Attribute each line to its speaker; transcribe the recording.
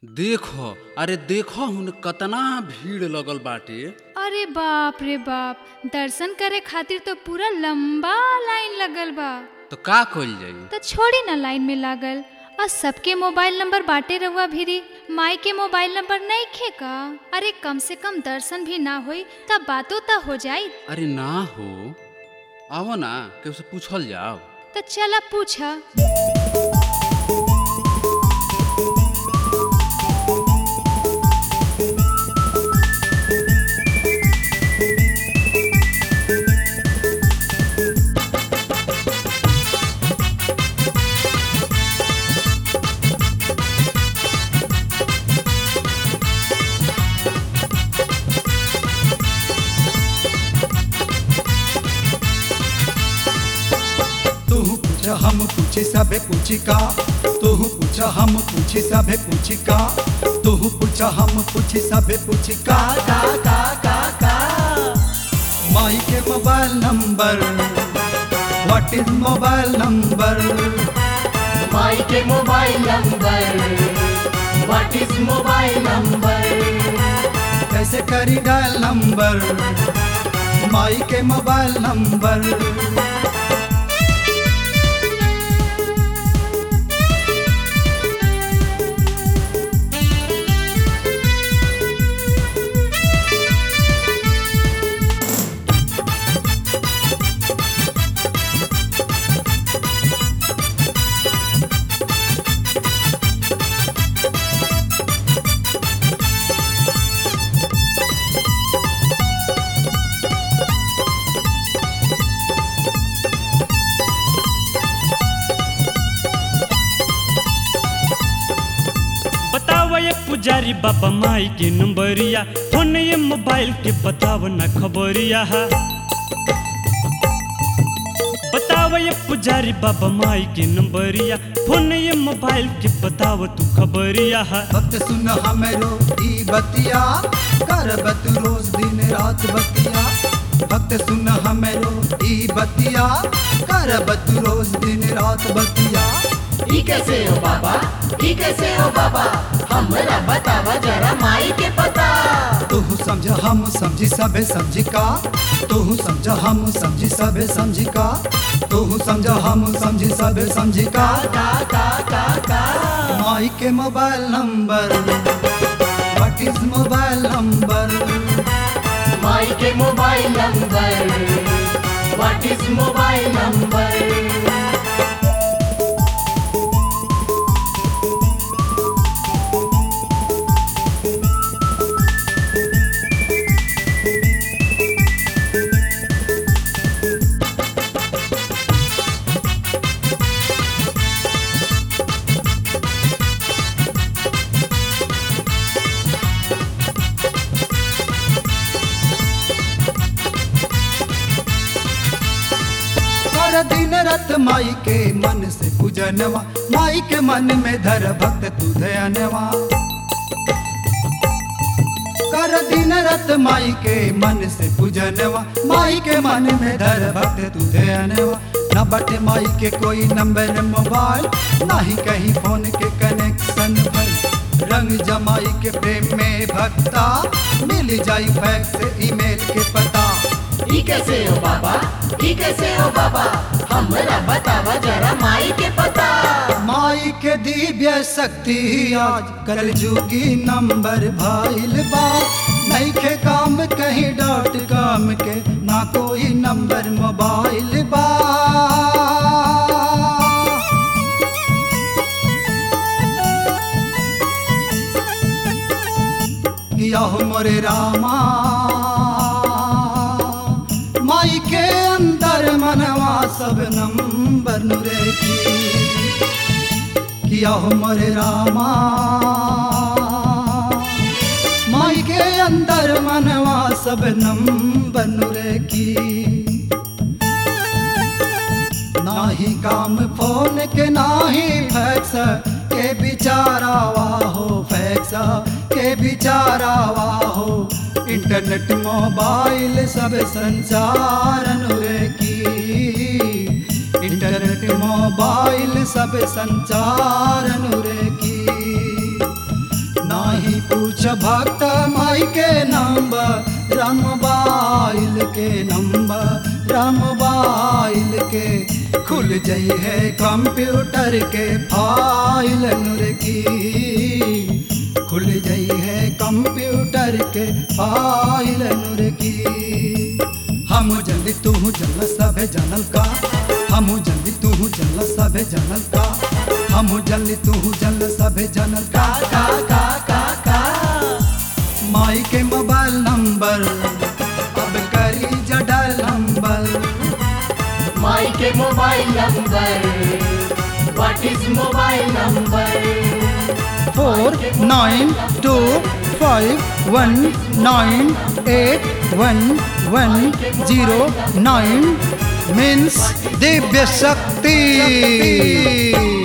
Speaker 1: देखो अरे देखो हुन कतना भीड़ लगल बाटे
Speaker 2: अरे बाप रे बाप दर्शन करे खातिर तो पूरा लंबा लाइन लगल बा
Speaker 1: तो का कइल जाई
Speaker 2: तो छोड़ी ना लाइन में लागल और सबके मोबाइल नंबर बाटे रहुआ भीरी माई के मोबाइल नंबर नहीं खे का अरे कम से कम दर्शन भी ना होई तब बातों तो हो जाई
Speaker 1: अरे ना हो आओ ना केहू से पूछल जाओ
Speaker 2: तो चला पूछा
Speaker 3: तू पूछ हम पूछे सबे पूछी का तू पूछ हम पूछे सबे पूछी का तू पूछ हम पूछे सबे पूछी का का का का का माई के mobile number what is mobile number
Speaker 4: माई के mobile number what is mobile number
Speaker 3: कैसे करी डायल नंबर माई के मोबाइल नंबर
Speaker 5: बताव ये पुजारी बाबा माई के नंबरिया फोन ये मोबाइल के बताव ना खबरिया बताव ये पुजारी बाबा माई के नंबरिया फोन ये मोबाइल के बताव तू खबरिया
Speaker 3: भक्त सुन हमरो ई बतिया करबत रोज दिन रात बतिया भक्त सुन हमरो ई बतिया करबत रोज दिन रात बतिया
Speaker 4: ई कैसे हो बाबा ई कैसे हो बाबा हमरा बतावा जरा माई के पता
Speaker 3: तू समझ हम समझी सबे समझी का तू समझ हम समझी सबे समझी का तू समझ हम समझी सबे समझी का
Speaker 4: का का का का
Speaker 3: माई के mobile number what is mobile number
Speaker 4: माई के mobile number what is mobile number
Speaker 3: कर दिन रत माई के मन से पूजनवा माई के मन में धर भक्त तू दयानवा कर दिन रत माई के मन से पूजनवा माई के मन में धर भक्त तू दयानवा न बटे माई के कोई नंबर मोबाइल ना ही कहीं फोन के कनेक्शन भई रंग जमाई के प्रेम में भक्ता मिल जाई फैक्स ईमेल के पता
Speaker 4: ई कैसे हो बाबा ई कैसे हो बाबा हमरा बतावा जरा माई के पता
Speaker 3: माई के दिव्य शक्ति आज कल जुगी नंबर भाईल बा नहीं के काम कहीं डॉट कॉम के ना कोई नंबर मोबाइल बा किया हो मोरे रामा माई के अंदर मनवा सब नंबर नुरे की किया हो मोरे रामा माई के अंदर मनवा सब नंबर नुरे की नाही काम फोन के नाही फैक्स के बिचारावा हो फैक्स के बिचारावा हो इंटरनेट मोबाइल सब संसार अनुरे की इंटरनेट मोबाइल सब संचार अनुरे की पूछ भक्त माई के नंबर रामबाइल के नंबर रामबाइल के खुल जाई है कंप्यूटर के फाइल नूर की खुल जाई है कंप्यूटर के फाइल नूर की हम जल्दी तू जल सभे जनल का हम जल्दी तू जल सभे जनल का हम जल्दी तू जल सभे जनल का का का का का माई के मोबाइल नंबर अब करी जडल नंबर
Speaker 4: माई के mobile number what is mobile number
Speaker 3: four nine two five one nine eight one one zero nine means Divya Shakti